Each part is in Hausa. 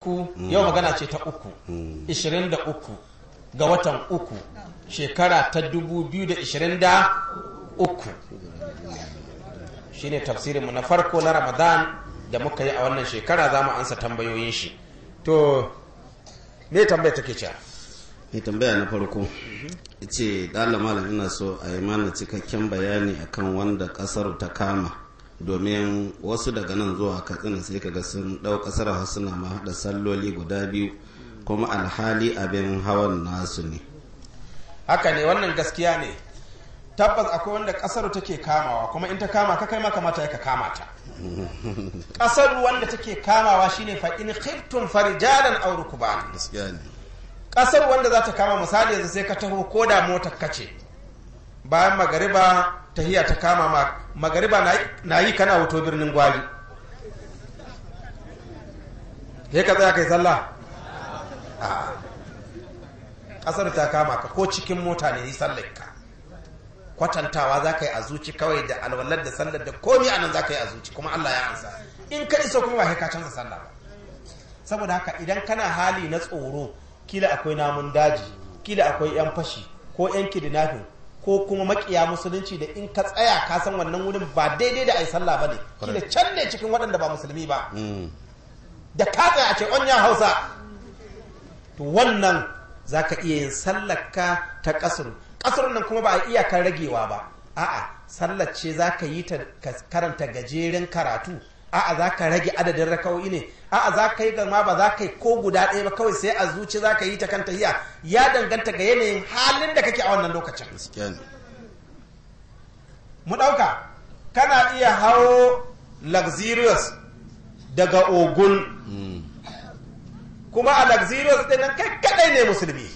ku yau magana ce ta uku 23 ga watan uku shekara ta 2023 shine tafsirinmu na farko na ramadan da muka yi a wannan shekara za mu ansa tambayoyin shi to me tambaya take cewa mai tambaya na farko ce ɗala malam ina so a yi mana cikakken bayani akan wanda ƙasar ta kama domin wasu daga nan zuwa katsina sai kaga sun ɗau ƙasar hasuna ma da salloli guda biyu kuma alhali abin hawan nasu ne haka ne wannan gaskiya ne tabbas akwai wanda ƙasar take kamawa kuma in ta kama ka kai ma kamata ya ka kama ta ƙasar wanda take kamawa shine fa in khiftum farijalan aw rukban gaskiya ne ƙasar wanda za ta kama misali yanzu sai ka taho ko da motar kace bayan magariba tahiya ta kama ma magariba na yi kana wuto birnin gwari sai ka tsaya kai sallah a ƙasar ta kama ka ko cikin mota ne yi sallar ka kwatantawa za ka yi a zuci kawai da alwalar da sallar da komi anan za ka yi a zuci kuma Allah ya ansa in ka iso kuma ba ka canza sallah ba saboda haka idan kana hali na tsoro kila akwai namun daji kila akwai yan fashi ko yan kidnapping ko kuma makiya musulunci da in ka tsaya ka san wannan wurin ba daidai da ai sallah bane kila can ne cikin waɗanda ba musulmi ba da ka tsaya a ce ya hausa to wannan zaka iya yin sallarka ta kasuru kasarun nan kuma ba a iyakar ragewa ba a'a sallar ce zaka yi ta karanta gajeren karatu a'a za ka rage adadin raka'o'i ne a'a za ka yi gama ba za ka yi ko guda ɗaya ba kawai sai a zuci za ka yi ta kanta hiya ya danganta ga yanayin halin da kake a wannan lokacin mu ɗauka kana iya hawo luxurious daga ogun kuma a luxurious ɗin nan kai kaɗai ne musulmi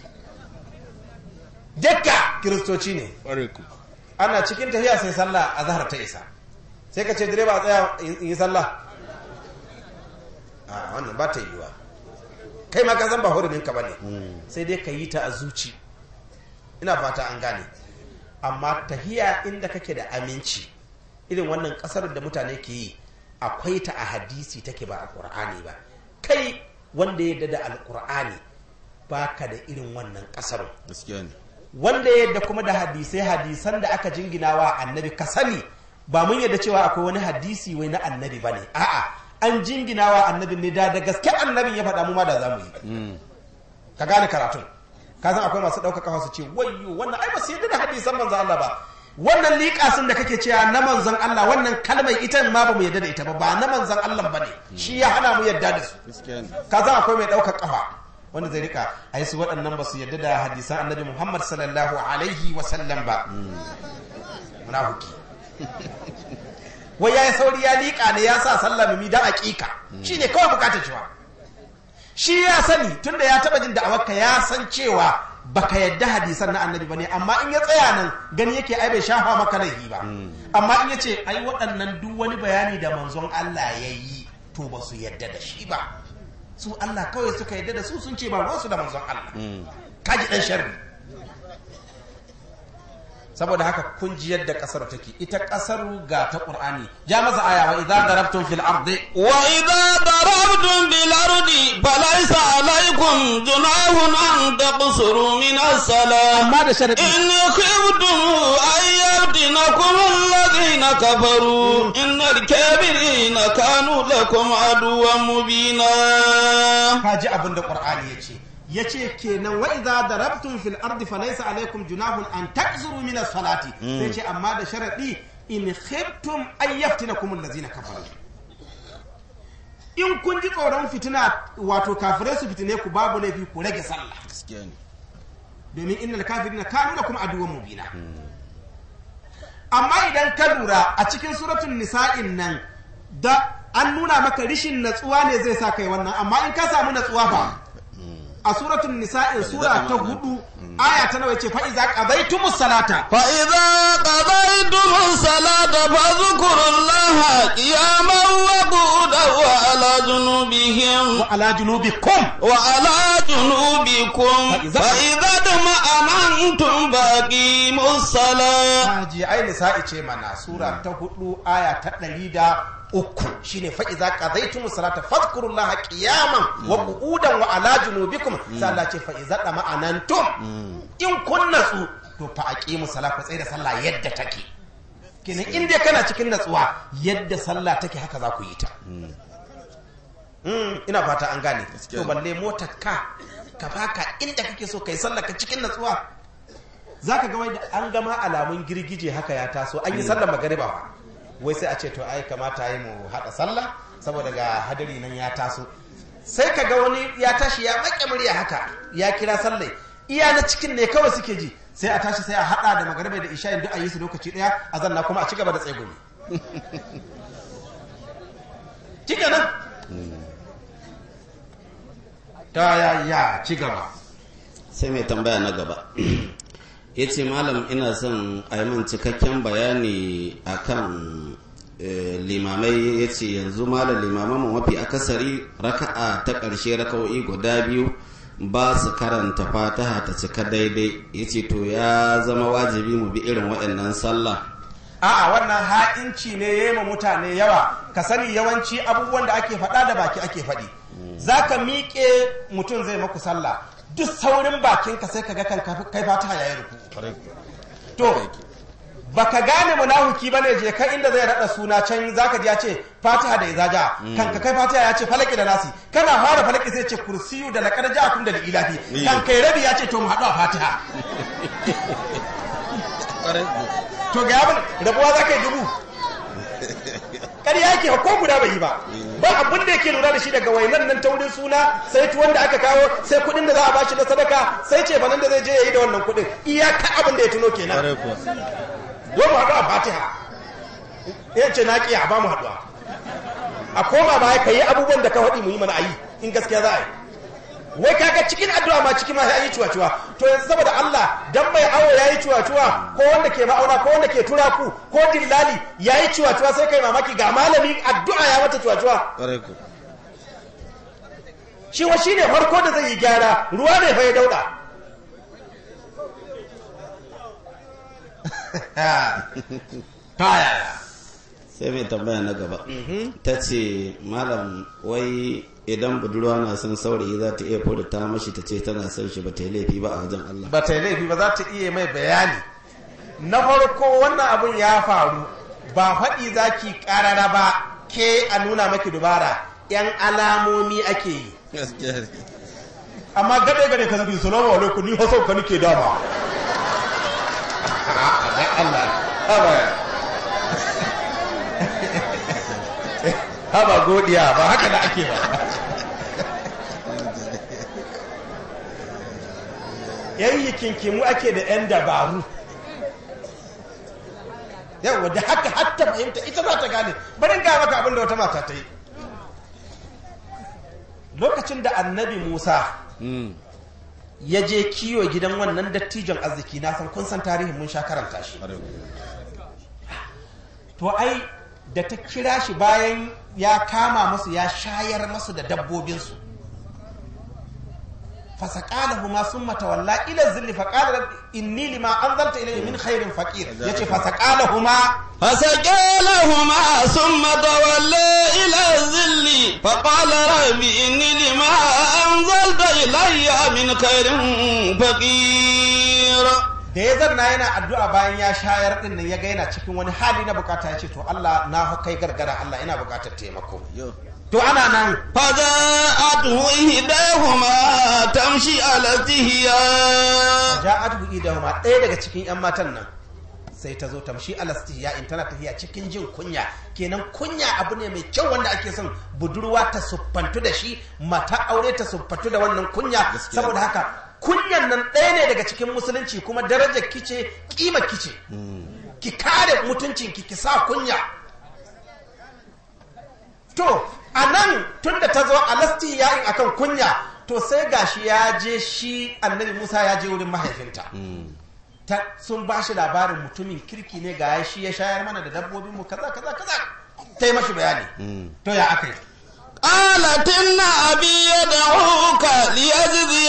dukka kiristoci ne ana cikin tafiya sai sallah a zahar ta isa sai ka ce direba a tsaya yi sallah a wannan ba ta yiwuwa kai ma ka san ba hurumin ka bane sai dai ka yi ta a zuci ina fata an gane amma tahiya inda kake da aminci irin wannan kasar da mutane ke yi akwai ta a hadisi take ba a qur'ani ba kai wanda ya da alqur'ani baka da irin wannan kasar wanda ya yadda kuma da hadisai hadisan da aka jinginawa annabi ka sani ba mun yadda cewa akwai wani hadisi wai na annabi ba ne a'a an jinginawa annabin ne da da gaske annabin ya faɗa mu ma da za mu yi ka gane karatun ka san akwai masu ɗaukaka kafa su ce wayyo wannan ai ba su yadda da hadisan manzon Allah ba wannan liƙasin da kake cewa na manzon Allah wannan kalmar ita ma ba mu yadda da ita ba ba na manzon Allah ba ne shi ya hana mu yadda da su ka san akwai mai ɗaukar kafa wanda zai rika ai su waɗannan ba su yadda da hadisan annabi Muhammad sallallahu alaihi wa sallam ba munafiki wai ya yi sauri ya liƙa ne ya sa sallah mimi don aƙiƙa shi ne kawai bukatar cewa shi ya sani tunda ya taɓa jin da'awarka ya san cewa baka yadda hadisan na annabi bane amma in ya tsaya nan gani yake ai bai shafa maka laifi ba amma in ya ce ai waɗannan duk wani bayani da manzon Allah ya yi to ba su yadda da shi ba su Allah kawai suka yadda da su sun ce ba ruwansu da manzon Allah kaji ɗan sharri saboda haka kun ji yadda kasar take ita kasar ga ta qur'ani ja masa aya wa idza darabtum fil ardi wa idza darabtum bil ardi falaysa alaykum junahun an taqsuru min as-salam amma da sharadi in khiftum an yaftinakum alladhina kafaru innal kafirina kanu lakum aduwwan mubina kaji abin da qur'ani yace yace kenan wa idza darabtum fil ardi falaysa alaykum junahun an takzuru min as-salati sai ce amma da sharadi in khiftum an yaftinakum allazina kafaru in kun ji tsoron fitina wato kafirai su fitine ku babu laifi ku rage sallah domin innal kafirina kanu lakum aduwwan mubina amma idan ka lura a cikin suratul nisa'in nan da an nuna maka rishin natsuwa ne zai sa kai wannan amma in ka samu natsuwa ba a suratul nisa'in sura ta hudu aya ta nawa ce fa iza qadaytumus salata fa idza qadaytumus salata fadhkurullaha qiyaman wa qu'udan wa ala junubihim wa ala junubikum wa ala جنوبكم فإذا- فإذا اطمأننتم فأقيموا الصلاة haji ai nisa'i ce mana sura ta hudu aya ta ɗari da uku shine fa iza qadaytum salata fadhkurullaha qiyaman wa qu'udan wa ala junubikum sai Allah ce fa iza dama'anantum in kun natsu to fa aqimu salata ku tsaya da sallah yadda take kenan in dai kana cikin natsuwa yadda sallah take haka za ku yi ta Mm, ina fata an gane to balle motar ka ka baka inda kake so kai sallah ka cikin natsuwa za ka ga wai da an gama alamun girgije haka ya taso an yi sallar magariba fa wai sai a ce to ai kamata yi mu haɗa sallah saboda ga hadari nan ya taso sai ka ga wani ya tashi ya maƙe murya haka ya kira sallai iya na cikin ne kawai suke ji sai a tashi sai a haɗa da magariba da isha duk a yi su lokaci ɗaya a zanna kuma a ci gaba da tsegumi kika nan ta ya ya ci gaba sai mai tambaya na gaba ya ce malam ina son a yi min cikakken bayani akan eh, limamai ya ce yanzu malam limaman mu mafi akasari raka'a ta ƙarshe raka'o'i guda biyu ba su karanta fataha ta cika daidai ya ce to ya zama wajibi mu bi irin waɗannan sallah a'a wannan ha'inci ne ya yi ma mutane yawa ka sani yawanci abubuwan da ake faɗa da baki ake faɗi za ka miƙe mutum zai maku sallah duk saurin bakinka sai ka ga kan kai fata ya yi ruku to baka gane munafuki bane je kai inda zai rada suna can zaka ji ya ce fatiha da izaja kan ka kai fatiha ya ce falaki da nasi kana fara falaki sai ce kursiyu da laqad ja'akum da ilahi kan kai rabi ya ce to mu haɗu a fatiha to ga abin rabuwa za ka yi dubu ƙarya yake ko guda bai yi ba ba abin da yake lura da shi daga wainan nan ta wurin suna sai tuwon da aka kawo sai kuɗin da za a bashi na sadaka sai ce banan da zai je ya yi da wannan kuɗin iyaka abin da ya tuno kenan don mu haɗu a fatiha ya ce na ƙi a ba mu haɗuwa a koma baya ka yi abubuwan da ka faɗi mu yi mana a yi in gaskiya za a yi wai kaga cikin addu'a ma cikin ma ya yi cuwa-cuwa to yanzu saboda Allah dan mai awo ya yi cuwa-cuwa ko wanda ke ma'auna ko wanda ke turaku ko dillali ya yi cuwa-cuwa sai kai mamaki ga malami addu'a ya mata cuwa-cuwa shi wa shine farko da zai yi gyara ruwa ne fa ya dauda ta yaya sai mai tambaya na gaba ta ce malam wai idan budurwa na son saurayi za ta iya ta mashi ta ce tana son shi ba ta yi laifi ba a wajen Allah ba ta yi laifi ba za ta iya mai bayani na farko wannan abun ya faru ba faɗi za ki ƙarara ba ke a nuna maki dubara yan alamomi ake yi amma gade gade ka zabi salamu alaikum ni hasau ka nike dama Allah haba godiya ba haka da ake ba yayi kinkimu ake da 'yan dabaru yawa da haka hatta fahimta ita za ta gane barin ga maka abin da wata mata ta yi lokacin da annabi musa ya je kiwo gidan wannan dattijon arziki na san kun san tarihin mun sha karanta shi to ai da ta kira shi bayan ya kama masu ya shayar masu da dabbobinsu فسقالهما ثم تولى الى الذل فقال رب اني لما انزلت الي من خير فقير يجي فسقالهما فسقالهما ثم تولى الى الذل فقال رب اني لما انزلت الي من خير فقير da ya zanna yana addu'a bayan ya shayar din nan ya ga yana cikin wani hali na bukata ya ce to Allah na kai gargara Allah ina bukatar taimako to ana nan فجاءته إحداهما تمشي على استحياء ja'atuhu idahuma ɗaya daga cikin yan matan nan sai ta zo tamshi alastiya in tana tafiya cikin jin kunya kenan kunya abu ne mai kyau wanda ake son budurwa ta siffantu da shi mata aure ta siffantu da wannan kunya saboda haka kunyan nan ɗaya ne daga cikin musulunci kuma darajar kice kima kice ki kare mutuncin ki ki sa kunya to a nan tun da ta zo alasti yayin akan kunya to sai gashi ya je shi annabi musa ya je wurin mahaifinta ta sun ba shi labarin mutumin kirki ne ga shi ya shayar mana da dabbobin mu kaza kaza kaza ta yi mashi bayani to ya aka yi قالت إن أبي يدعوك ليجزي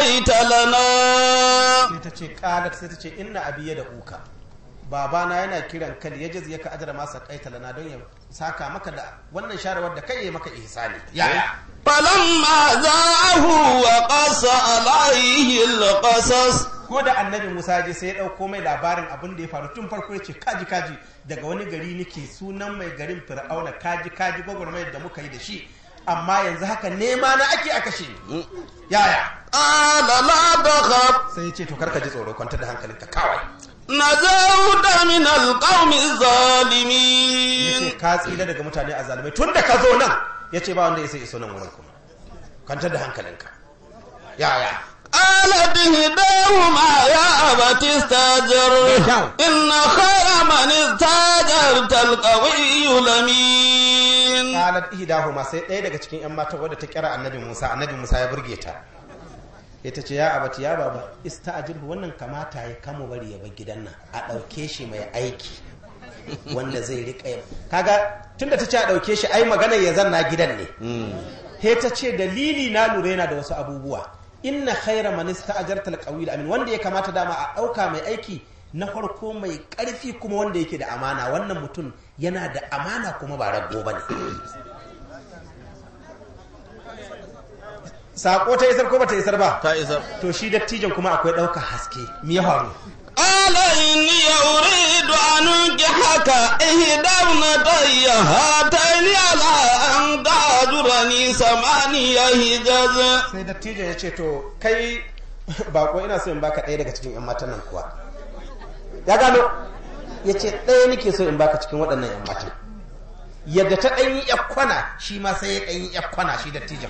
سقيت لنا sai ta ce qalat sai ta ce inna abi da uka babana yana kiran kal ya jazi ka ajra masa kaita lana don ya saka maka da wannan sharawar da kai ya maka ihsani yaya فلما زاءه وقص عليه القصص ko da annabi Musa je sai ya dauko mai labarin abin da ya faru tun farko ya ce kaji kaji daga wani gari nake sunan mai garin Fir'auna kaji kaji gwagwarmayar da muka yi da shi amma yanzu haka nema na ake a kashe ni yaya قال لا تخف sai ya ce to karka ji tsoro kwantar da hankalinka kawai نجوت من القوم الظالمين yace ka tsira daga mutane a zalimai tun da ka zo nan yace ba wanda ya sai iso nan wurin kuma kwantar da hankalinka yaya قالت إحداهما يا أبت استأجر إن خير من استأجرت القوي الأمين qalat ihdahuma sai ɗaya daga cikin yan mata wadda ta kira annabi Musa annabi Musa ya burge ta ita ce ya abati ya baba ista'jirhu wannan kamata ya kama bari ya bar gidan nan a ɗauke shi mai aiki wanda zai rika yin kaga tunda ta ce a ɗauke shi ai maganar ya zanna gidan ne he ta ce dalili na lura yana da wasu abubuwa inna khaira man ista'jarta al amin wanda ya kamata dama a ɗauka mai aiki na farko mai ƙarfi kuma wanda yake da amana wannan mutum yana da amana kuma ba rago bane sako ta isar ko bata isar ba ta isar to shi dattijan kuma akwai ɗaukar haske me ya faru قال إني أريد أن أنكحك إحدى ابنتي هاتين على أن تأجرني ثمانية حجج sai dattijan ya ce to kai bako ina so in baka ɗaya daga cikin 'yan matan nan kuwa ya gano ya ce ɗaya nake so in baka cikin waɗannan 'yan matan yadda ta ɗanyi kwana shi ma sai ya ɗanyi kwana shi dattijan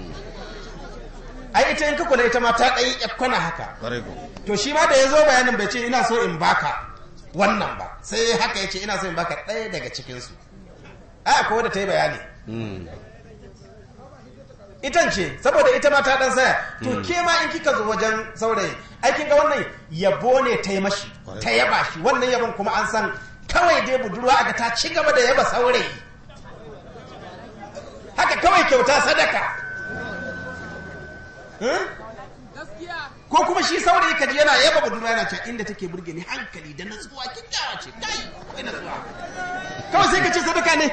ai ita in ka kula ita ma ta ɗanyi kwana haka to shi ma da ya zo bayanin bai ce ina so in baka wannan ba sai haka ya ce ina so in baka ɗaya daga cikinsu ai akwai wadda ta yi bayani itan ce saboda ita ma ta dan saya to ke ma in kika zo wajen saurayi ai kin ga wannan yabo ne ta yi mashi ta yaba shi wannan yabon kuma an san kawai dai budurwa aga ta ci gaba da yaba saurayi haka kawai kyauta sadaka Hmm? ko kuma shi saurayi kaji yana yaba budurwa yana cewa inda take burge ni hankali da natsuwa kyakkyawa ce kai akwai natsuwa kawai sai ka ce sadaka ne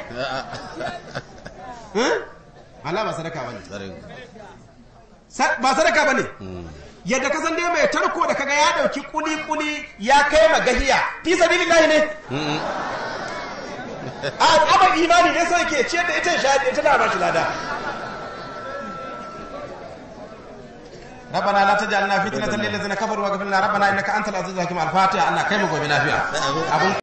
Hmm? Allah ba sadaka bane Sa- ba sadaka bane yadda kasan dai mai tarko da kaga ya dauki kuli kuli ya kai magahiya fi sabilillahi ne a abar imani ne sai ke ciyar da ita shahadi ita da ba shi lada ربنا لا تجعلنا فتنة للذين كفروا واغفر لنا ربنا انك انت العزيز الحكيم الفاتحه الله كيف gobe lafiya abun